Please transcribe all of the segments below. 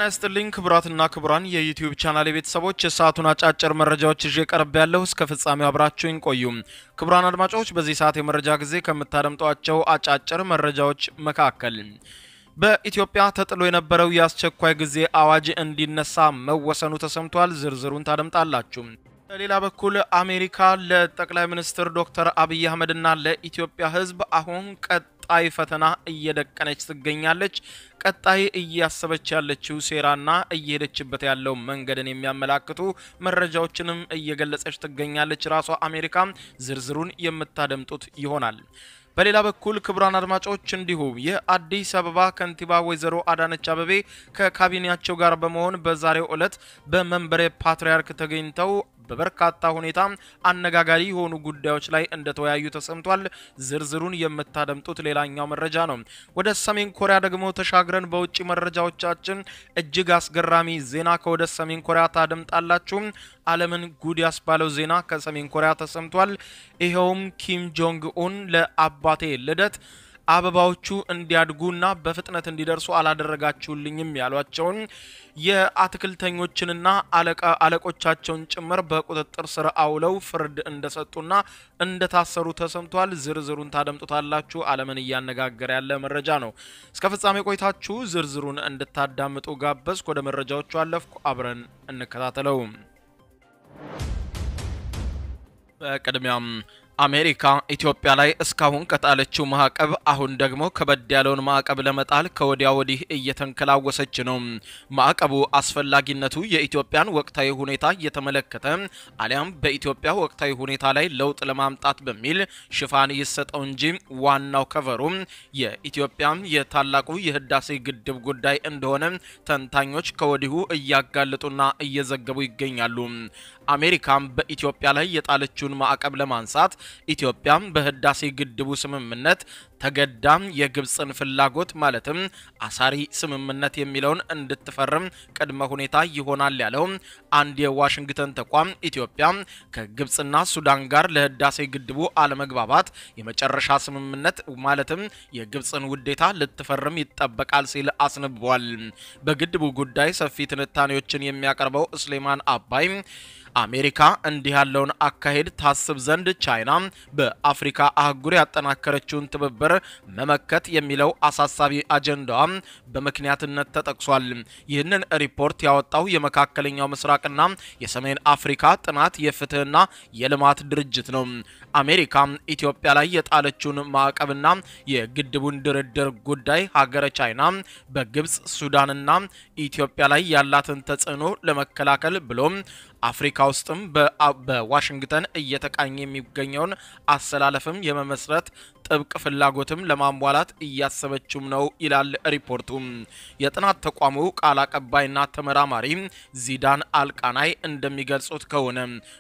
ጤና ይስጥልኝ ክቡራትና ክቡራን የዩቲዩብ ቻናል ቤተሰቦች የሰዓቱን አጫጭር መረጃዎች ይዤ ቀርብ ያለሁ እስከ ፍጻሜው አብራችሁኝ ቆዩ። ክቡራን አድማጮች በዚህ ሰዓት የመረጃ ጊዜ ከምታደምጧቸው አጫጭር መረጃዎች መካከል በኢትዮጵያ ተጥሎ የነበረው የአስቸኳይ ጊዜ አዋጅ እንዲነሳ መወሰኑ ተሰምቷል። ዝርዝሩን ታደምጣላችሁ። በሌላ በኩል አሜሪካ ለጠቅላይ ሚኒስትር ዶክተር አብይ አህመድና ለኢትዮጵያ ሕዝብ አሁን ቀጣይ ፈተና እየደቀነች ትገኛለች። ቀጣይ እያሰበች ያለችው ሴራና እየሄደችበት ያለው መንገድን የሚያመላክቱ መረጃዎችንም እየገለጸች ትገኛለች። ራሷ አሜሪካ ዝርዝሩን የምታደምጡት ይሆናል። በሌላ በኩል ክቡራን አድማጮች እንዲሁ የአዲስ አበባ ከንቲባ ወይዘሮ አዳነች አበቤ ከካቢኔያቸው ጋር በመሆን በዛሬው ዕለት በመንበረ ፓትርያርክ ተገኝተው በበርካታ ሁኔታ አነጋጋሪ የሆኑ ጉዳዮች ላይ እንደተወያዩ ተሰምቷል። ዝርዝሩን የምታደምጡት ሌላኛው መረጃ ነው። ወደ ሰሜን ኮሪያ ደግሞ ተሻግረን በውጭ መረጃዎቻችን እጅግ አስገራሚ ዜና ከወደ ሰሜን ኮሪያ ታደምጣላችሁ። ዓለምን ጉድ ያስባለው ዜና ከሰሜን ኮሪያ ተሰምቷል። ይኸውም ኪም ጆንግ ኡን ለአባቴ ልደት አበባዎቹ እንዲያድጉና በፍጥነት እንዲደርሱ አላደረጋችሁልኝም ያሏቸውን የአትክልተኞችንና አለቆቻቸውን ጭምር በቁጥጥር ስር አውለው ፍርድ እንደሰጡና እንደታሰሩ ተሰምቷል። ዝርዝሩን ታደምጡታላችሁ። ዓለምን እያነጋገረ ያለ መረጃ ነው። እስከ ፍጻሜ ቆይታችሁ ዝርዝሩን እንድታዳምጡ ጋበዝኩ። ወደ መረጃዎቹ አለፍኩ። አብረን እንከታተለው። በቅድሚያም አሜሪካ ኢትዮጵያ ላይ እስካሁን ከጣለችው ማዕቀብ አሁን ደግሞ ከበድ ያለውን ማዕቀብ ለመጣል ከወዲያ ወዲህ እየተንከላወሰች ነው። ማዕቀቡ አስፈላጊነቱ የኢትዮጵያን ወቅታዊ ሁኔታ እየተመለከተ አሊያም በኢትዮጵያ ወቅታዊ ሁኔታ ላይ ለውጥ ለማምጣት በሚል ሽፋን ይሰጠው እንጂ ዋናው ከቨሩ የኢትዮጵያ የታላቁ የህዳሴ ግድብ ጉዳይ እንደሆነ ተንታኞች ከወዲሁ እያጋለጡና እየዘገቡ ይገኛሉ። አሜሪካም በኢትዮጵያ ላይ የጣለችውን ማዕቀብ ለማንሳት ኢትዮጵያም በህዳሴ ግድቡ ስምምነት ተገዳም የግብፅን ፍላጎት ማለትም አሳሪ ስምምነት የሚለውን እንድትፈርም ቅድመ ሁኔታ ይሆናል ያለው አንድ የዋሽንግተን ተቋም ኢትዮጵያ ከግብፅና ሱዳን ጋር ለህዳሴ ግድቡ አለመግባባት የመጨረሻ ስምምነት ማለትም የግብፅን ውዴታ ልትፈርም ይጠበቃል ሲል አስነብቧል። በግድቡ ጉዳይ ሰፊ ትንታኔዎችን የሚያቀርበው እስሌማን አባይ አሜሪካ እንዲህ ያለውን አካሄድ ታስብ ዘንድ ቻይና በአፍሪካ አህጉር ያጠናከረችውን ትብብር መመከት የሚለው አሳሳቢ አጀንዳዋ በምክንያትነት ተጠቅሷል። ይህንን ሪፖርት ያወጣው የመካከለኛው ምስራቅና የሰሜን አፍሪካ ጥናት የፍትህና የልማት ድርጅት ነው። አሜሪካ ኢትዮጵያ ላይ የጣለችውን ማዕቀብና የግድቡን ድርድር ጉዳይ ሀገረ ቻይና በግብፅ ሱዳንና ኢትዮጵያ ላይ ያላትን ተጽዕኖ ለመከላከል ብሎም አፍሪካ ውስጥም በዋሽንግተን እየተቃኘ የሚገኘውን አሰላለፍም የመመስረት ጥብቅ ፍላጎትም ለማሟላት እያሰበችም ነው ይላል ሪፖርቱ። የጥናት ተቋሙ ቃል አቀባይና ተመራማሪ ዚዳን አልቃናይ እንደሚገልጹት ከሆነ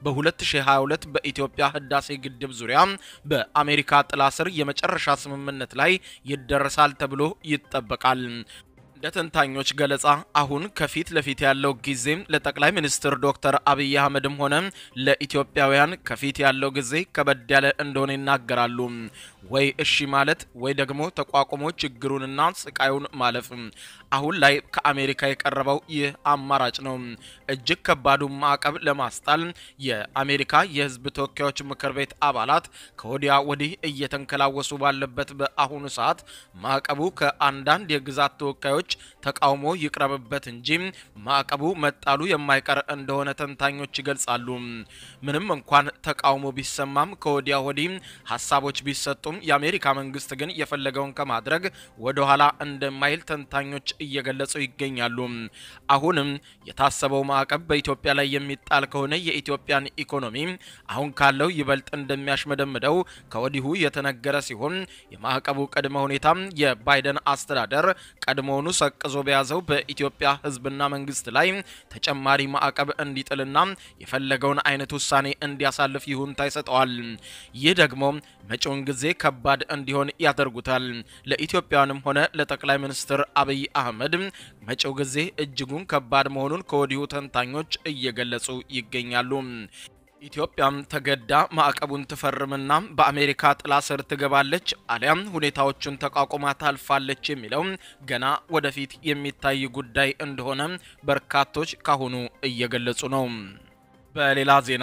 በ2022 በኢትዮጵያ ህዳሴ ግድብ ዙሪያ በአሜሪካ ጥላ ስር የመጨረሻ ስምምነት ላይ ይደረሳል ተብሎ ይጠበቃል። እንደ ተንታኞች ገለጻ አሁን ከፊት ለፊት ያለው ጊዜም ለጠቅላይ ሚኒስትር ዶክተር አብይ አህመድም ሆነ ለኢትዮጵያውያን ከፊት ያለው ጊዜ ከበድ ያለ እንደሆነ ይናገራሉ። ወይ እሺ ማለት ወይ ደግሞ ተቋቁሞ ችግሩንና ስቃዩን ማለፍ። አሁን ላይ ከአሜሪካ የቀረበው ይህ አማራጭ ነው። እጅግ ከባዱ ማዕቀብ ለማስጣል የአሜሪካ የህዝብ ተወካዮች ምክር ቤት አባላት ከወዲያ ወዲህ እየተንከላወሱ ባለበት በአሁኑ ሰዓት ማዕቀቡ ከአንዳንድ የግዛት ተወካዮች ተቃውሞ ይቅረብበት እንጂ ማዕቀቡ መጣሉ የማይቀር እንደሆነ ተንታኞች ይገልጻሉ። ምንም እንኳን ተቃውሞ ቢሰማም ከወዲያ ወዲህ ሀሳቦች ቢሰጡም የአሜሪካ መንግስት ግን የፈለገውን ከማድረግ ወደ ኋላ እንደማይል ተንታኞች እየገለጹ ይገኛሉ። አሁንም የታሰበው ማዕቀብ በኢትዮጵያ ላይ የሚጣል ከሆነ የኢትዮጵያን ኢኮኖሚ አሁን ካለው ይበልጥ እንደሚያሽመደምደው ከወዲሁ የተነገረ ሲሆን የማዕቀቡ ቅድመ ሁኔታ የባይደን አስተዳደር ቀድሞውኑ ሰቅዞ በያዘው በኢትዮጵያ ህዝብና መንግስት ላይ ተጨማሪ ማዕቀብ እንዲጥልና የፈለገውን አይነት ውሳኔ እንዲያሳልፍ ይሁንታ ይሰጠዋል። ይህ ደግሞ መጪውን ጊዜ ከባድ እንዲሆን ያደርጉታል። ለኢትዮጵያውያንም ሆነ ለጠቅላይ ሚኒስትር አብይ አህመድ መጪው ጊዜ እጅጉን ከባድ መሆኑን ከወዲሁ ተንታኞች እየገለጹ ይገኛሉ። ኢትዮጵያም ተገዳ ማዕቀቡን ትፈርምና በአሜሪካ ጥላ ስር ትገባለች አሊያም ሁኔታዎቹን ተቋቁማ ታልፋለች የሚለው ገና ወደፊት የሚታይ ጉዳይ እንደሆነ በርካቶች ካሁኑ እየገለጹ ነው። በሌላ ዜና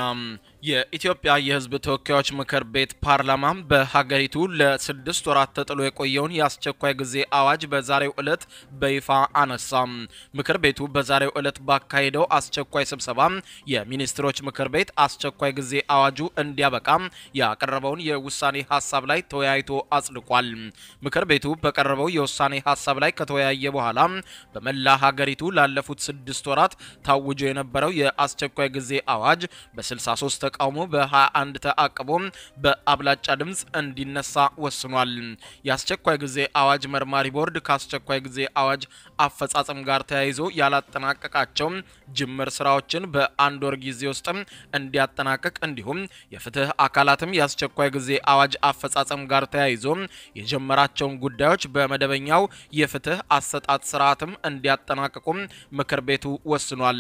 የኢትዮጵያ የሕዝብ ተወካዮች ምክር ቤት ፓርላማ በሀገሪቱ ለስድስት ወራት ተጥሎ የቆየውን የአስቸኳይ ጊዜ አዋጅ በዛሬው ዕለት በይፋ አነሳ። ምክር ቤቱ በዛሬው ዕለት ባካሄደው አስቸኳይ ስብሰባ የሚኒስትሮች ምክር ቤት አስቸኳይ ጊዜ አዋጁ እንዲያበቃ ያቀረበውን የውሳኔ ሀሳብ ላይ ተወያይቶ አጽድቋል። ምክር ቤቱ በቀረበው የውሳኔ ሀሳብ ላይ ከተወያየ በኋላ በመላ ሀገሪቱ ላለፉት ስድስት ወራት ታውጆ የነበረው የአስቸኳይ ጊዜ አዋጅ በ63 ተቃውሞ በ21 ተአቅቦ በአብላጫ ድምፅ እንዲነሳ ወስኗል። የአስቸኳይ ጊዜ አዋጅ መርማሪ ቦርድ ከአስቸኳይ ጊዜ አዋጅ አፈጻጸም ጋር ተያይዞ ያላጠናቀቃቸው ጅምር ስራዎችን በአንድ ወር ጊዜ ውስጥ እንዲያጠናቅቅ እንዲሁም የፍትህ አካላትም የአስቸኳይ ጊዜ አዋጅ አፈጻጸም ጋር ተያይዞ የጀመራቸውን ጉዳዮች በመደበኛው የፍትህ አሰጣጥ ስርዓትም እንዲያጠናቅቁም ምክር ቤቱ ወስኗል።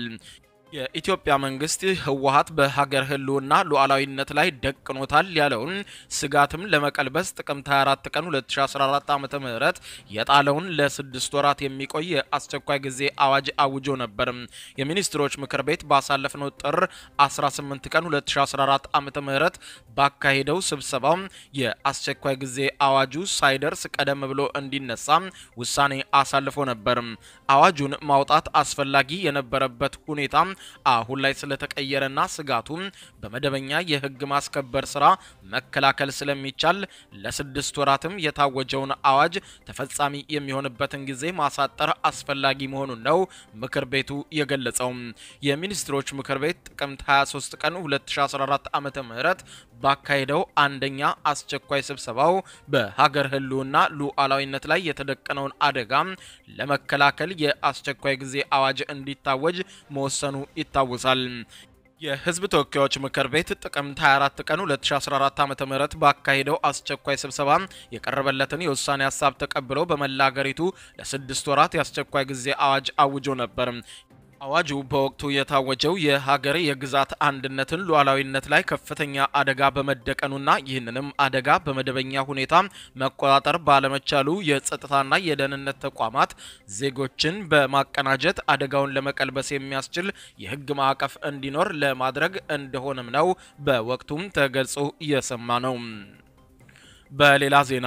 የኢትዮጵያ መንግስት ህወሀት በሀገር ህልውና ሉዓላዊነት ላይ ደቅኖታል ያለውን ስጋትም ለመቀልበስ ጥቅምት 24 ቀን 2014 ዓ ም የጣለውን ለስድስት ወራት የሚቆይ የአስቸኳይ ጊዜ አዋጅ አውጆ ነበር። የሚኒስትሮች ምክር ቤት ባሳለፍነው ጥር 18 ቀን 2014 ዓ ም ባካሄደው ስብሰባ የአስቸኳይ ጊዜ አዋጁ ሳይደርስ ቀደም ብሎ እንዲነሳ ውሳኔ አሳልፎ ነበር። አዋጁን ማውጣት አስፈላጊ የነበረበት ሁኔታ አሁን ላይ ስለተቀየረና ስጋቱ በመደበኛ የህግ ማስከበር ስራ መከላከል ስለሚቻል ለስድስት ወራትም የታወጀውን አዋጅ ተፈጻሚ የሚሆንበትን ጊዜ ማሳጠር አስፈላጊ መሆኑን ነው ምክር ቤቱ የገለጸው። የሚኒስትሮች ምክር ቤት ጥቅምት 23 ቀን 2014 ዓ ም ባካሄደው አንደኛ አስቸኳይ ስብሰባው በሀገር ህልውና ሉዓላዊነት ላይ የተደቀነውን አደጋ ለመከላከል የአስቸኳይ ጊዜ አዋጅ እንዲታወጅ መወሰኑ ይታወሳል። የህዝብ ተወካዮች ምክር ቤት ጥቅምት 24 ቀን 2014 ዓ.ም ባካሄደው አስቸኳይ ስብሰባ የቀረበለትን የውሳኔ ሀሳብ ተቀብሎ በመላ ሀገሪቱ ለስድስት ወራት የአስቸኳይ ጊዜ አዋጅ አውጆ ነበር። አዋጁ በወቅቱ የታወጀው የሀገር የግዛት አንድነትን ሉዓላዊነት ላይ ከፍተኛ አደጋ በመደቀኑና ይህንንም አደጋ በመደበኛ ሁኔታ መቆጣጠር ባለመቻሉ የጸጥታና የደህንነት ተቋማት ዜጎችን በማቀናጀት አደጋውን ለመቀልበስ የሚያስችል የህግ ማዕቀፍ እንዲኖር ለማድረግ እንደሆነም ነው በወቅቱም ተገልጾ እየሰማ ነው። በሌላ ዜና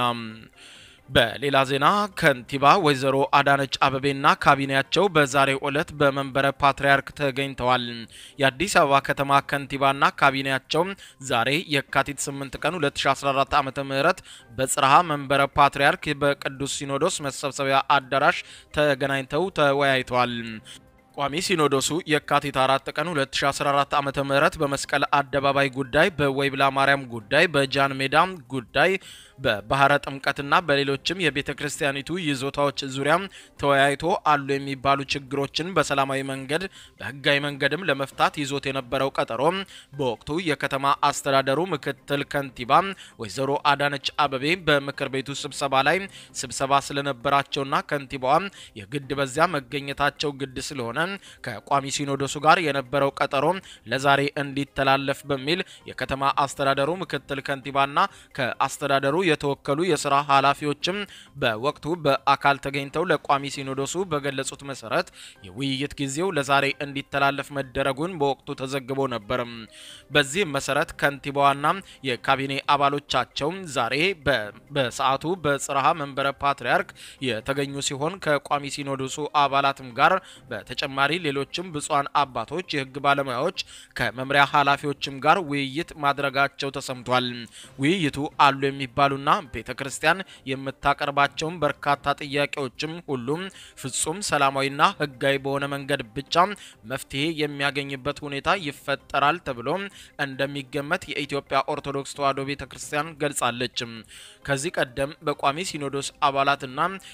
በሌላ ዜና ከንቲባ ወይዘሮ አዳነች አበቤና ካቢኔያቸው በዛሬው ዕለት በመንበረ ፓትርያርክ ተገኝተዋል። የአዲስ አበባ ከተማ ከንቲባና ካቢኔያቸው ዛሬ የካቲት 8 ቀን 2014 ዓ.ም በጽርሃ መንበረ ፓትርያርክ በቅዱስ ሲኖዶስ መሰብሰቢያ አዳራሽ ተገናኝተው ተወያይተዋል። ቋሚ ሲኖዶሱ የካቲት 4 ቀን 2014 ዓ.ም በመስቀል አደባባይ ጉዳይ፣ በወይብላ ማርያም ጉዳይ፣ በጃን ሜዳ ጉዳይ፣ በባህረ ጥምቀትና በሌሎችም የቤተ ክርስቲያኒቱ ይዞታዎች ዙሪያ ተወያይቶ አሉ የሚባሉ ችግሮችን በሰላማዊ መንገድ በህጋዊ መንገድም ለመፍታት ይዞት የነበረው ቀጠሮ በወቅቱ የከተማ አስተዳደሩ ምክትል ከንቲባ ወይዘሮ አዳነች አበቤ በምክር ቤቱ ስብሰባ ላይ ስብሰባ ስለነበራቸውና ከንቲባዋ የግድ በዚያ መገኘታቸው ግድ ስለሆነ ከቋሚ ሲኖዶሱ ጋር የነበረው ቀጠሮ ለዛሬ እንዲተላለፍ በሚል የከተማ አስተዳደሩ ምክትል ከንቲባና ከአስተዳደሩ የተወከሉ የስራ ኃላፊዎችም በወቅቱ በአካል ተገኝተው ለቋሚ ሲኖዶሱ በገለጹት መሰረት የውይይት ጊዜው ለዛሬ እንዲተላለፍ መደረጉን በወቅቱ ተዘግቦ ነበር። በዚህም መሰረት ከንቲባዋና የካቢኔ አባሎቻቸው ዛሬ በሰዓቱ በጽርሃ መንበረ ፓትርያርክ የተገኙ ሲሆን ከቋሚ ሲኖዶሱ አባላትም ጋር በተጨማሪ ሌሎችም ብፁዓን አባቶች፣ የህግ ባለሙያዎች ከመምሪያ ኃላፊዎችም ጋር ውይይት ማድረጋቸው ተሰምቷል። ውይይቱ አሉ የሚባሉና ቤተ ክርስቲያን የምታቀርባቸውን በርካታ ጥያቄዎችም ሁሉም ፍጹም ሰላማዊና ህጋዊ በሆነ መንገድ ብቻ መፍትሄ የሚያገኝበት ሁኔታ ይፈጠራል ተብሎ እንደሚገመት የኢትዮጵያ ኦርቶዶክስ ተዋሕዶ ቤተ ክርስቲያን ገልጻለች። ከዚህ ቀደም በቋሚ ሲኖዶስ አባላትና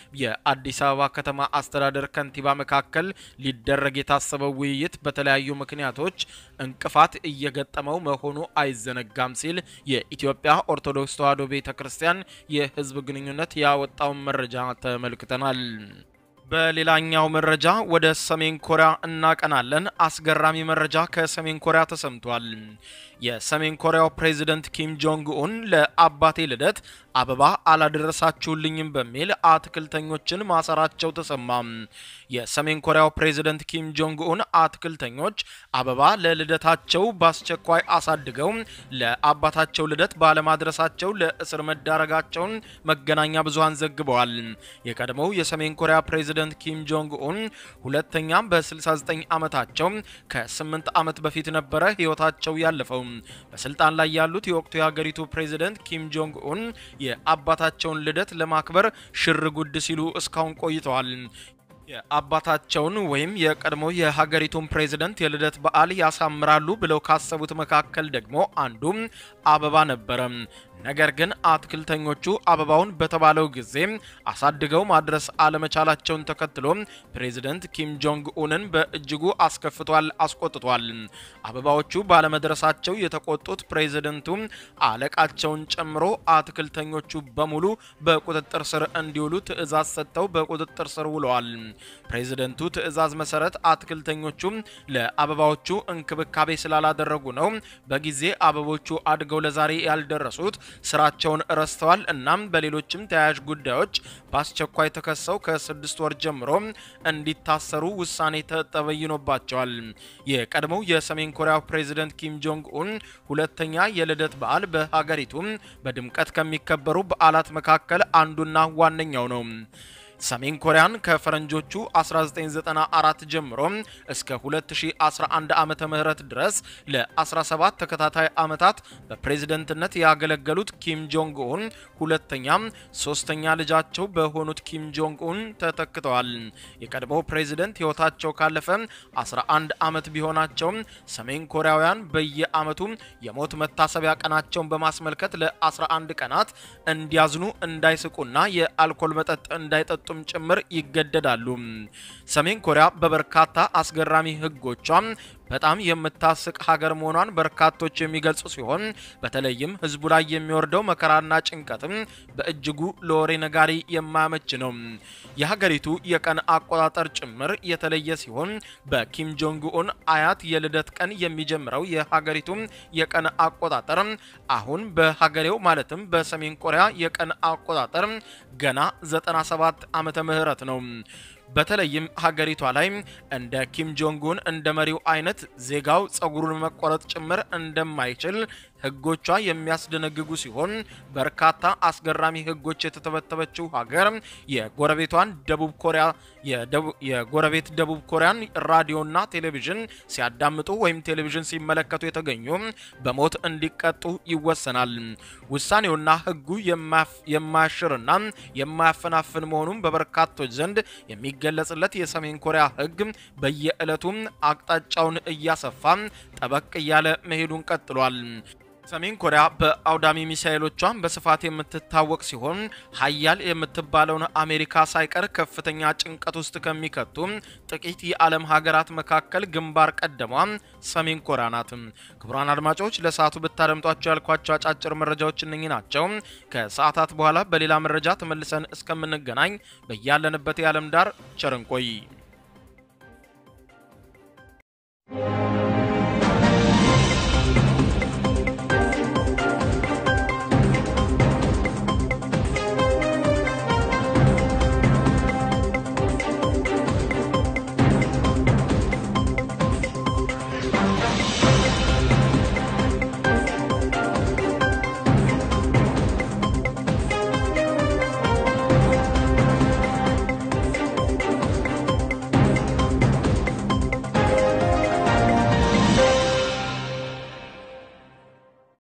የአዲስ አበባ ከተማ አስተዳደር ከንቲባ መካከል ሊደረግ የታሰበው ውይይት በተለያዩ ምክንያቶች እንቅፋት እየገጠመው መሆኑ አይዘነጋም ሲል የኢትዮጵያ ኦርቶዶክስ ተዋሕዶ ቤተ ክርስቲያን የህዝብ ግንኙነት ያወጣውን መረጃ ተመልክተናል። በሌላኛው መረጃ ወደ ሰሜን ኮሪያ እናቀናለን። አስገራሚ መረጃ ከሰሜን ኮሪያ ተሰምቷል። የሰሜን ኮሪያው ፕሬዝደንት ኪም ጆንግ ኡን ለአባቴ ልደት አበባ አላደረሳችሁልኝም በሚል አትክልተኞችን ማሰራቸው ተሰማ። የሰሜን ኮሪያው ፕሬዝደንት ኪም ጆንግ ኡን አትክልተኞች አበባ ለልደታቸው በአስቸኳይ አሳድገው ለአባታቸው ልደት ባለማድረሳቸው ለእስር መዳረጋቸውን መገናኛ ብዙሃን ዘግበዋል። የቀድሞው የሰሜን ኮሪያ ፕሬዝደንት ኪም ጆንግ ኡን ሁለተኛም በ69 ዓመታቸው ከ8 ዓመት በፊት ነበረ ሕይወታቸው ያለፈው። በስልጣን ላይ ያሉት የወቅቱ የሀገሪቱ ፕሬዝደንት ኪም ጆንግ ኡን የአባታቸውን ልደት ለማክበር ሽር ጉድ ሲሉ እስካሁን ቆይተዋል። የአባታቸውን ወይም የቀድሞ የሀገሪቱን ፕሬዝደንት የልደት በዓል ያሳምራሉ ብለው ካሰቡት መካከል ደግሞ አንዱም አበባ ነበረ። ነገር ግን አትክልተኞቹ አበባውን በተባለው ጊዜ አሳድገው ማድረስ አለመቻላቸውን ተከትሎ ፕሬዝደንት ኪም ጆንግ ኡንን በእጅጉ አስከፍቷል፣ አስቆጥቷል። አበባዎቹ ባለመድረሳቸው የተቆጡት ፕሬዝደንቱ አለቃቸውን ጨምሮ አትክልተኞቹ በሙሉ በቁጥጥር ስር እንዲውሉ ትዕዛዝ ሰጥተው በቁጥጥር ስር ውለዋል። ፕሬዝደንቱ ትዕዛዝ መሰረት አትክልተኞቹ ለአበባዎቹ እንክብካቤ ስላላደረጉ ነው በጊዜ አበቦቹ አድገው ለዛሬ ያልደረሱት ስራቸውን ረስተዋል። እናም በሌሎችም ተያያዥ ጉዳዮች በአስቸኳይ ተከሰው ከስድስት ወር ጀምሮ እንዲታሰሩ ውሳኔ ተበይኖባቸዋል። የቀድሞው የሰሜን ኮሪያ ፕሬዝደንት ኪም ጆንግ ኡን ሁለተኛ የልደት በዓል በሀገሪቱ በድምቀት ከሚከበሩ በዓላት መካከል አንዱና ዋነኛው ነው። ሰሜን ኮሪያን ከፈረንጆቹ 1994 ጀምሮ እስከ 2011 ዓመተ ምህረት ድረስ ለ17 ተከታታይ ዓመታት በፕሬዝደንትነት ያገለገሉት ኪም ጆንግ ኡን ሁለተኛም ሶስተኛ ልጃቸው በሆኑት ኪም ጆንግ ኡን ተተክተዋል። የቀድሞው ፕሬዝደንት ሕይወታቸው ካለፈ 11 ዓመት ቢሆናቸውም ሰሜን ኮሪያውያን በየዓመቱ የሞት መታሰቢያ ቀናቸውን በማስመልከት ለ11 ቀናት እንዲያዝኑ እንዳይስቁና የአልኮል መጠጥ እንዳይጠጡም ጭምር ይገደዳሉ። ሰሜን ኮሪያ በበርካታ አስገራሚ ሕጎቿ በጣም የምታስቅ ሀገር መሆኗን በርካቶች የሚገልጹ ሲሆን በተለይም ህዝቡ ላይ የሚወርደው መከራና ጭንቀትም በእጅጉ ለወሬ ነጋሪ የማያመች ነው። የሀገሪቱ የቀን አቆጣጠር ጭምር የተለየ ሲሆን በኪም ጆንግ ኡን አያት የልደት ቀን የሚጀምረው የሀገሪቱ የቀን አቆጣጠር አሁን በሀገሬው ማለትም በሰሜን ኮሪያ የቀን አቆጣጠር ገና 97 ዓመተ ምህረት ነው። በተለይም ሀገሪቷ ላይ እንደ ኪም ጆንጉን እንደ መሪው አይነት ዜጋው ጸጉሩን መቆረጥ ጭምር እንደማይችል ህጎቿ የሚያስደነግጉ ሲሆን በርካታ አስገራሚ ህጎች የተተበተበችው ሀገር የጎረቤቷን ደቡብ ኮሪያ የጎረቤት ደቡብ ኮሪያን ራዲዮና ቴሌቪዥን ሲያዳምጡ ወይም ቴሌቪዥን ሲመለከቱ የተገኙ በሞት እንዲቀጡ ይወሰናል። ውሳኔውና ህጉ የማያሽርና የማያፈናፍን መሆኑን በበርካቶች ዘንድ የሚገለጽለት የሰሜን ኮሪያ ህግ በየዕለቱ አቅጣጫውን እያሰፋ ጠበቅ እያለ መሄዱን ቀጥሏል። ሰሜን ኮሪያ በአውዳሚ ሚሳኤሎቿን በስፋት የምትታወቅ ሲሆን ሀያል የምትባለውን አሜሪካ ሳይቀር ከፍተኛ ጭንቀት ውስጥ ከሚከቱ ጥቂት የዓለም ሀገራት መካከል ግንባር ቀደሟ ሰሜን ኮሪያ ናት። ክቡራን አድማጮች ለሰዓቱ ብታደምጧቸው ያልኳቸው አጫጭር መረጃዎች እነኚህ ናቸው። ከሰዓታት በኋላ በሌላ መረጃ ተመልሰን እስከምንገናኝ በያለንበት የዓለም ዳር ቸር እንቆይ።